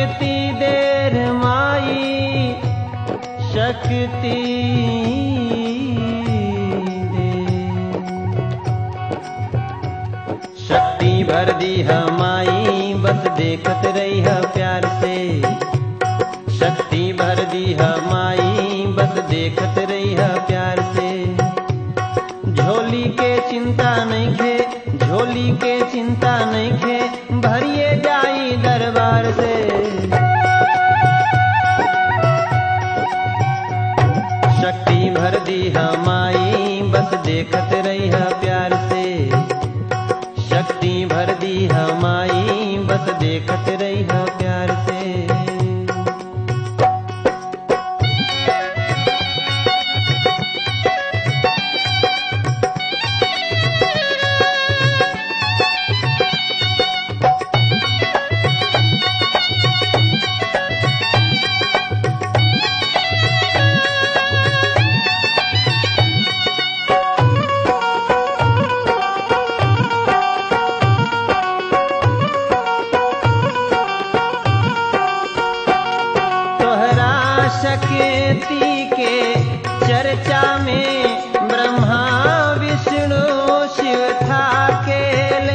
जिती देर माई शक्ति दे शक्ति भर दी माई बस देखत रही है प्यार से शक्ति भर दी माई बस देखत रही है प्यार से झोली के चिंता नहीं खे झोली के चिंता नहीं खे भरिए जाई दरबार से शक्ति भर दी माई बस देखत रही है प्यार से शक्ति भर दी माई बस देखत रही है प्यार से तोहरा शक्ति के चर्चा में ब्रह्मा विष्णु शिव था केले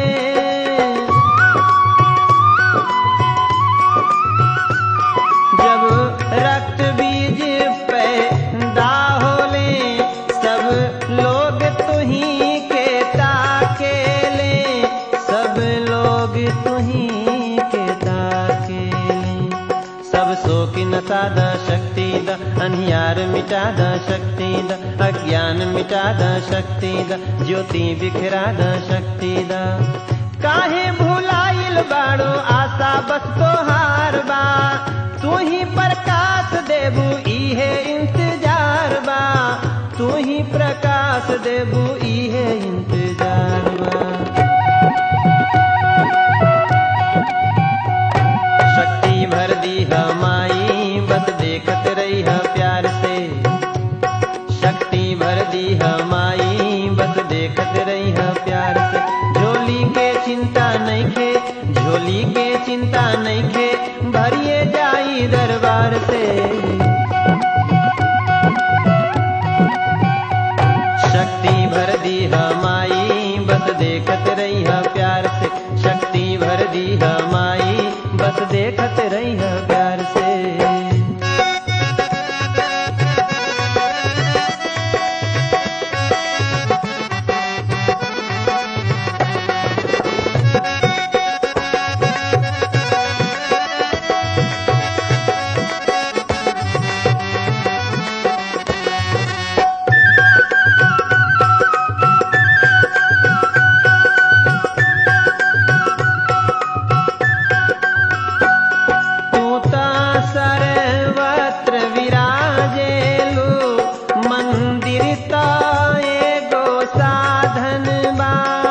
जब रक्त बीज पैदा होले सब लोग तुही के ताकेले सब लोग तुही के ताकेले सब शोक नसा द शक्ति द अनियार मिटा द शक्ति द अज्ञान मिटा द शक्ति द ज्योति बिखरा द शक्ति द काहे भुलाइल बाड़ो आशा बस तोहार बा तू ही प्रकाश देबू इहे इंतजार बा तू ही प्रकाश देबू इहे इंतजार बा शक्ति भर दी माई बस देखत रही है प्यार से शक्ति भर दी माई बस देखत रही है प्यार से झोली के चिंता नहीं खे झोली के चिंता नहीं खे भरिए जाई दरबार से शक्ति भर दी माई बस देखत रही है प्यार से शक्ति भर दी माई बस देखत रही है प्यार से तू ता सर्वत्र विराजेलु मंदिर ता एगो साधन बा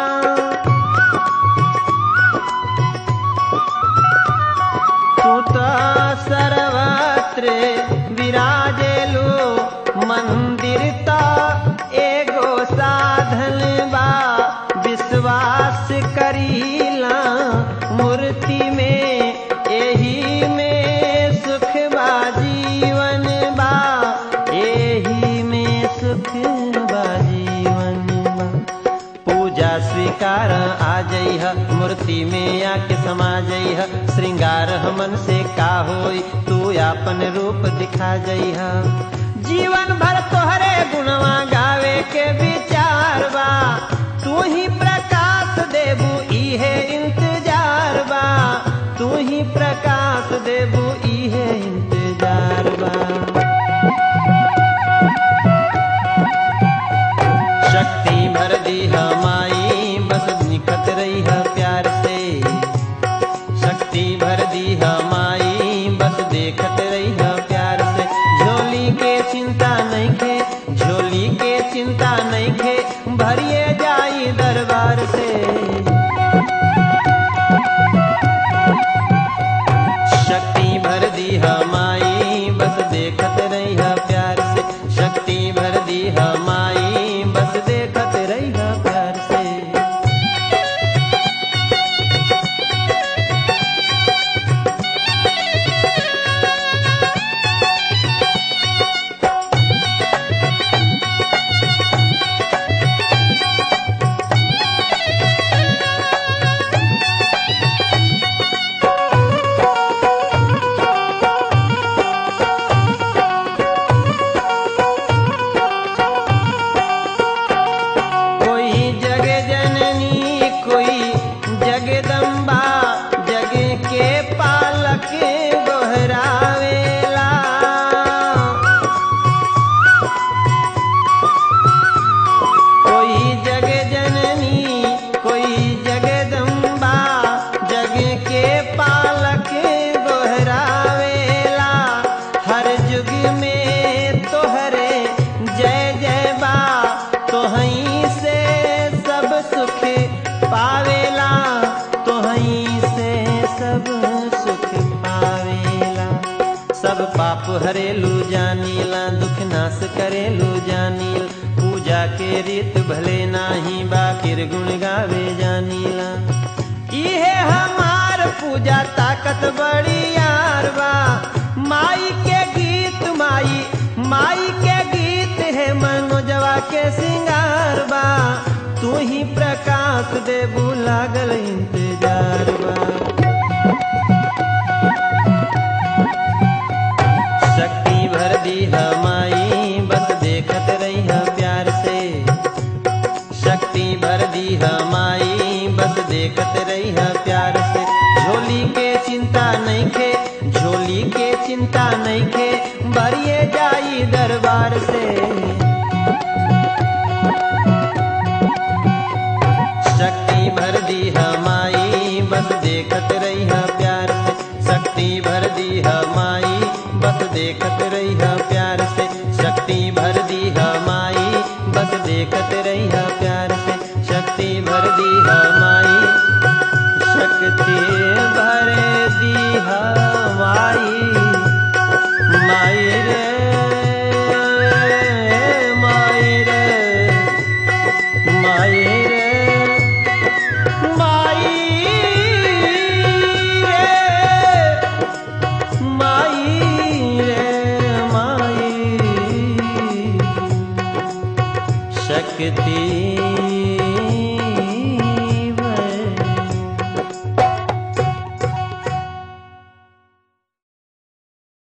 तू ता सर्वत्र विराजेलु मंदिर ता एगो साधन बा विश्वास करीला मूर्ति में एही में सुख बा जीवन बा एही में सुख बा जीवन बा पूजा स्वीकार आ जइह मूर्ति में आके समा जइह श्रृंगार हमन से का होई तू आपन रूप दिखा जइह जीवन भर तोहरे गुणवा गावे के विचार बा तू ही प्रकाश देबू इहे इंतजार बा तू ही प्रकाश देबू इहे इंतजार बा शक्ति भर दी माई बस निकट रही है प्यार से शक्ति भर दी माई बस देखत रही है प्यार से झोली के चिंता नहीं खे झोली के चिंता नहीं हरेलू जानीला दुख नाश करेलू जानील पूजा के रीत भले नाही बाकिर गुण गावे जानीला इहे हमार पूजा ताकत बड़ी यार बा माई के गीत माई माई के गीत है मनोजवा के सिंगार बा तू ही प्रकाश देबू लागल इंतजार बा शक्ति भर दी माई बस देखत रही प्यार से शक्ति भर दी माई बस देखत रही प्यार से झोली के चिंता नहीं खे झोली के चिंता नहीं खे बरिए जाई दरबार से शक्ति भर दी माई बस देखत रही प्यार से शक्ति भर दी माई बस देखत रही प्यार से शक्ति भर दी माई बस देखत रही प्यार से शक्ति भर दी माई शक्ति भर दी माई माई रे माई रे माई रे माई रे माई रे माई शक्ति